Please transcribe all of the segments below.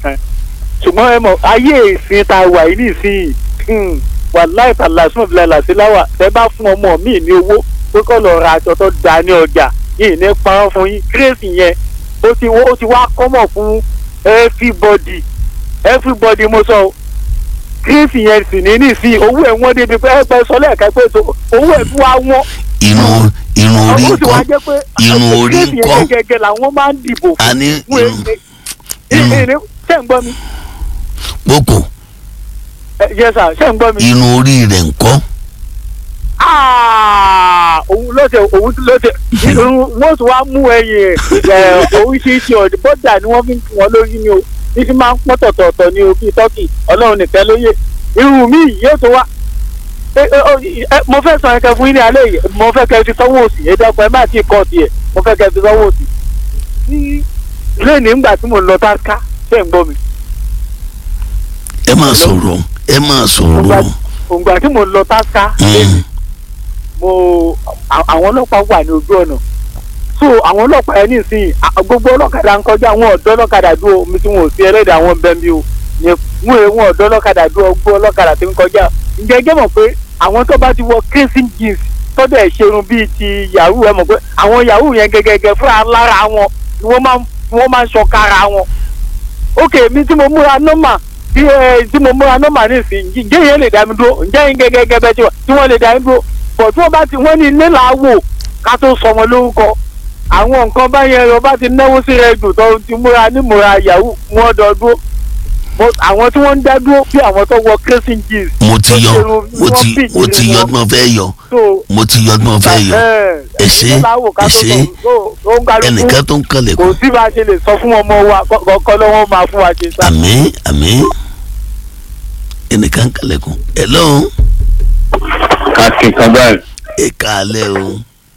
ṣùgbọ́n ẹ mọ̀ ayé ìsìn tá a wà yìí nísìnyí wàláì tàlà sùn fìlà làṣẹláwà tẹ bá fún ọmọ mi ní owó pé kọ́ lọ ra aṣọ tó da ní ọjà yìí ní parọ́ fún yín kírèsì yẹn ó ti ó ti wá kọ́mọ̀ fún everybody everybody mo sọ kírèsì yẹn sì ní nísìnyí owó ẹ̀ wọ́n débi pé ẹ pẹ́ sọ lẹ́ẹ̀ka pé owó ẹ̀ tún wá wọ́n irun irun orí ó sì wá ńkọ́ jẹ́ pé irun orí kírèsì ńkọ́ yẹn gẹ́gẹ́ làwọn máa ń dìbò fún a ní fún irun ẹ ẹ ẹ ṣé ń gbọ́ mi gbogbo ẹ yẹ sà ṣé ń gbọ́ mi. irun orí rẹ̀ ńkọ́ Ah, òun lọ́sẹ̀ òun lọ́sẹ̀ irun wọ́n tún wá mú ẹyìn ẹ̀ oríṣiríṣi ọ̀dẹ̀ bọ́dà ni wọ́n fi ń fún wọn lórí ni o ní fi máa ń pọ́n tọ̀tọ̀ọ̀tọ̀ ní o bíi tọ́kì ọlọ́run nìkan lóye irun mi yóò tó wá ẹ, ẹ, ọ, ẹ, mo fẹ́ sọ ẹ̀kẹ́ fún yín ní alẹ́ yìí mo fẹ́ kẹ́ ẹ fi sọ́wọ́ òsì ẹ dẹ́kun ẹ má tí ì kọ́ tiẹ̀ mo fẹ́ kẹ́ ẹ fi sọ́wọ́ òsì. ní lẹ́ẹ̀ni ńgbà tí mo lọ tá ká ṣé ń gbọ́ mi ẹ máa sọ̀rọ̀ ẹ máa sọ̀rọ̀ òǹgbà tí mo lọ tá ká lẹ́ẹ̀ni mo à- àwọn ọlọ́pàá wà ní ojú ọ̀nà so àwọn ọlọ́pàá yẹn nísìnyí à- gbogbo ọlọ́kadà ń kọjá àwọn ọ̀dọ́ ọlọ́kadà dúró omi tí wọn ò sí ẹlẹ́dàá wọn bẹ́ẹ̀ bí o yẹn wọn èèyàn wọn ọ̀dọ́ ọlọ́kadà dúró gbogbo ọlọ́kadà tí ń kọjá ǹjẹ́ ẹ jẹ́ mọ̀ pé àwọn tó bá ti wọ crazy jeans tọ́jú ẹ̀ ṣerun bíi ti yahoo ẹ mọ̀ pé àwọn yahoo yẹn gẹ́gẹ́gẹ́ fúnra lára wọn ni wọ́n máa ń wọ́n máa ń ṣọ̀kára wọn ok mi tí mo múra nọ́mà tí ẹ tí mo múra nọ́mà nísìnyí ǹjẹ́ yẹn lè dá mi dúró ǹjẹ́ yẹn gẹ́gẹ́ bẹ́ẹ̀ tí wọ́n tí wọ́n lè dá mi dúró bọ̀ tí wọ́n bá ti wọ́n ní ilé là á wò ká tó sọmọ lórúkọ àwọn nǹkan báyẹn lọ bá ti náwó sí rẹ jù tó ti múra nímúra yahoo wọ́n dọ̀ dúró Mo- àwọn tí wọ́n ń dá dúró bí àwọn tó wọ crescent jeans mo ti yọ tó ṣerun, mo wọ́n ti bì mo ti nínú yọ wọn. tí mo fẹ́ yọ so mo ti yọ tí mo fẹ́ yọ ẹ ṣé, ẹ ṣé. ẹnìkan ẹnìkan tó ń kò kalẹ̀kùn sí bá a ṣe lè sọ fún ọmọ wa kọ́kọ́ lọ́wọ́ máa fún wa ṣe sá. àmín àmín ẹnìkan kalẹ̀kùn hello káàkiri kan báyìí ẹ káalẹ́ o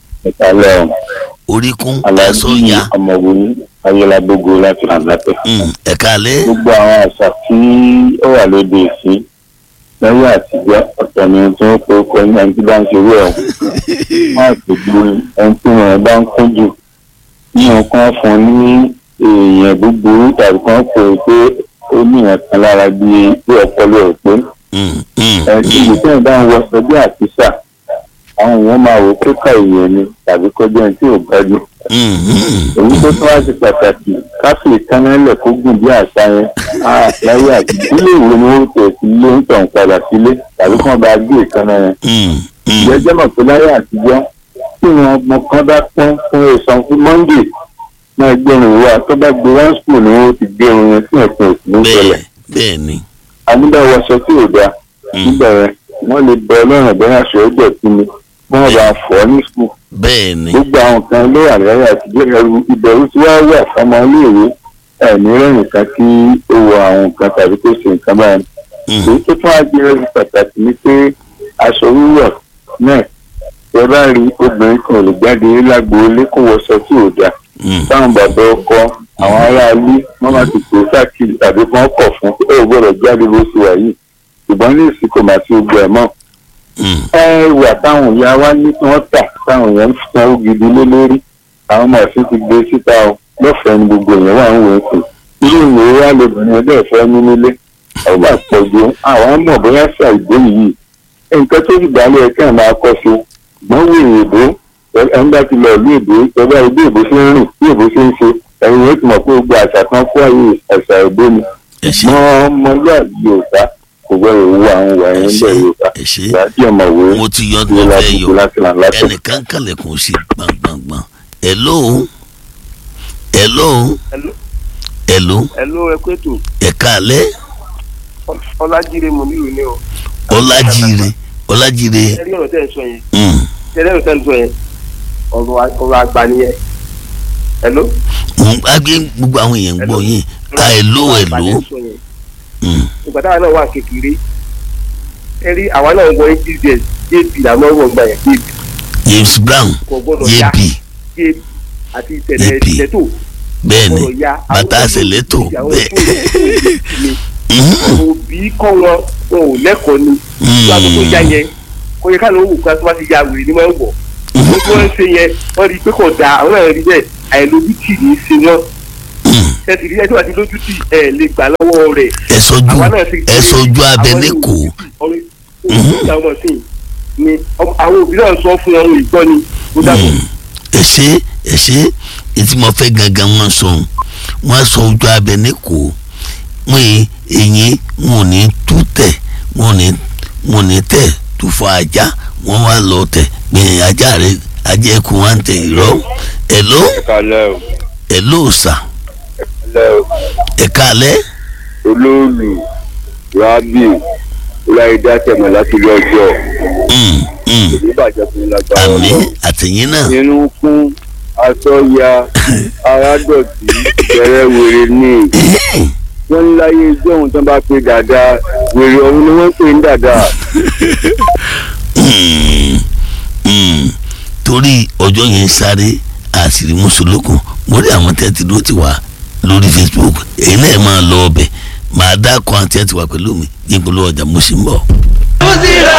ìkàlẹ̀ oríkún aláàbí ẹ̀sọ́ ya ọmọwé ayélujágbogbo láti àgbàtẹ. Mm, ẹ káalẹ́ gbogbo àwọn àṣà tí ó wà lóde ìsí lẹ́yìn àtijọ́ ọ̀tọ̀ ni tí wọ́n pe ọkọ ní ẹni tí bá ń ṣe wẹ̀ ọ́ wọ́n àpèjú ẹni tí wọ́n bá ń kúnjù nínú kan fún ní èèyàn búburú tàbí kan pè é pé ó ní ìyẹn kan lára bí bí ọpọlọ ẹ̀ pé Mm, mm, ẹtí mm. ìgbésẹ̀ bá ń wọ sọdí àtisà àwọn èèyàn máa wò pé ká èèyàn ni tàbí kọjá ẹni tí ò gbájú Mm, mm. èyí tó tún wá ṣe pàtàkì káfí ìkánálẹ̀ kó gùn bí àṣà yẹn á láyé àti ilé ìwé ni wọ́n tẹ̀ sí ilé ń tàn padà sílé tàbí kí wọ́n bá gbé ìkànnà yẹn. Mm, mm. ìjẹ́jẹ́ mọ̀ pé láyé àtijọ́ tí wọn ọmọ kan bá pọ́n fún ìsan fún monday náà gbẹ̀rún ìwà tó bá gbé one school ni wọ́n ti gbé irun yẹn sí ẹ̀sìn òsì ní ìṣẹ̀lẹ̀. bẹ́ẹ̀ bẹ́ẹ̀ ni àmúdáwọṣọ tí ò dáa Mm. nígbà yẹn wọ́n lè bẹ ọlọ́run bẹ́ẹ̀ aṣọ ẹgbẹ́ sí ni wọ́n bá fọ́ ní school bẹ́ẹ̀ ni gbogbo àwọn kan ló wà lẹ́yìn àtijọ́ ẹrù ìbẹ̀rù tí wọ́n wà fọmọ iléèwé ẹ̀mí rẹ̀yìn kan kí ó wọ àwọn nǹkan tàbí kó ṣe nǹkan báyìí. Mm, èyí tó tún wá jẹ́ ẹrù pàtàkì ni pé aṣọ wíwọ̀ náà ẹ bá rí obìnrin kan ò lè jáde lágbo ilé kó wọṣọ tí ò dáa mm. táwọn bàbá ọkọ àwọn aráalé wọn máa ti pè sákìlì tàbí kí wọn kọ̀ fún pé ó gbọ́dọ̀ jáde bó ṣe wà yìí ṣùgbọ́n ní ìsìnkú màá ti gbọ́ ẹ̀ mọ́ Mm, ẹwà táwọn ìyá wa ní kí wọ́n tà táwọn èèyàn ń sanwó gidi lé lórí àwọn ọmọ ọ̀sìn ti gbé síta o lọ́fẹ̀ẹ́ ni gbogbo èèyàn wà ń wò ó sí irú ìwé wa lóbìnrin ẹgbẹ́ ìfẹ́ ní nílé ó bá pọ̀ ju àwọn mọ̀ bóyá ṣà ìgbé yìí nǹkan tó ti dálé ẹ̀ kàn máa kọ́ sí ṣùgbọ́n wo èèbó ẹni bá ti lọ ìlú èbó ẹgbẹ́ ìlú èbó ṣe ń rìn bí èbó ṣe ń ṣe ẹ̀yin yóò ti mọ̀ pé gbogbo àṣà kan kó àyè àṣà èbó ni ẹ ṣé mọ́ ọmọlúwàbí Yorùbá kò gbọ́dọ̀ wo àwọn ìwà ẹ yẹn ṣé bẹ́ẹ̀ Yorùbá ẹ ṣé ìgbà tí ọmọwé mo ti yọ tí ní mo fẹ́ láti yọ láti là láti. ẹnìkan kalẹ̀kùn sí gbàngbàngbàn hello hello Hello. hello Hello, ẹ kú ètò ẹ káalẹ́ ọlájíire mòmílù ni o ọlájire ọlájire ẹ rí ọ̀rọ̀ tẹ́ ẹ sọ yẹn mm, ẹ rí ọ̀rọ̀ tẹ́ ẹ sọ yẹn ọ̀rọ̀ a- ọ̀rọ̀ àgbà nìyẹn hello. mo ń gbàgbé gbogbo àwọn èèyàn ń gbọ́ yín ká hello Ọ̀rọ̀ àgbà hello lẹ sọ yẹn. Mm, ìgbà táwa náà wà kékeré ẹ rí àwa náà wọ hbs jp làwọn wọ̀ gbà yẹn jp James Brown kò gbọ́dọ̀ ya yéèpì jp àti tẹ̀lẹ̀ JP. tẹ̀tò bẹ́ẹ̀ ni gbọ́dọ̀ ya bàtà àwọn àṣẹlẹ́tò tó ń àwọn bẹ́ẹ̀ tó ń mi Mhm, òbí kọ́ wọn wọn ò lẹ́kọ̀ọ́ ni mm, láti tó ya yẹn kò yẹ káàlù òwò kan tó bá ti ya wèrè ni wọ́n ń wọ̀ mhm, gbogbo wọn ṣe yẹn wọ́n rí i pé kò dáa àwọn náà rí bẹ́ẹ̀ àìlójútì ní í ṣe wọ́n ẹ sì rí ẹjọ́ àti lójú tì ẹ lè gbà lọ́wọ́ rẹ̀ ẹ sọjú àwa náà sì ẹ sọjú abẹ àwọn ní ìlú- kò ọ̀rẹ́ ìlú àwọn ọ̀sìn ni ọmọ- àwọn òbí náà sọ fún ọrùn ìgbọ́ ni ó dàbọ̀. ẹ ṣe ẹ ṣe ètí mo fẹ́ gangan wọn sọ wọn sọ ojú abẹ ní kò wọn yìí eyín wọn ò ní tú tẹ̀ wọn ò ní wọn ò ní tẹ̀ tú fọ ajá wọn wá lọ tẹ̀ gbìyànjú ajá rẹ ajá ẹkùn wa ń tẹ ìrọ ẹ ló kalẹ́ o ẹ ló sà kalẹ́ o ẹ kálẹ́ olóòlù rábì ọláìdá tẹ̀mọ̀ láti ilé ọjọ́ Mm, mm. ìbàjẹ́ fún lágbára àmì ọlọ́run. àtẹ̀yìn náà irun kún aṣọ ya ara dọ̀tí bẹ̀rẹ̀ wèrè ní wọ́n ń láyé ijó ohun tó bá pe dàda wèrè ọ̀hún ni wọ́n ń pè ní dàda. Mm, mm. torí ọjọ́ yẹn sáré àṣírí mùsùlùkùn mo rí àwọn tẹ́tí ló ti wà lórí facebook èyí náà máa lọ ọbẹ̀ máa dá kan àti ẹ̀ ti wà pẹ̀lú mi yín pẹ̀lú ọjà mo sì ń bọ̀. Muzira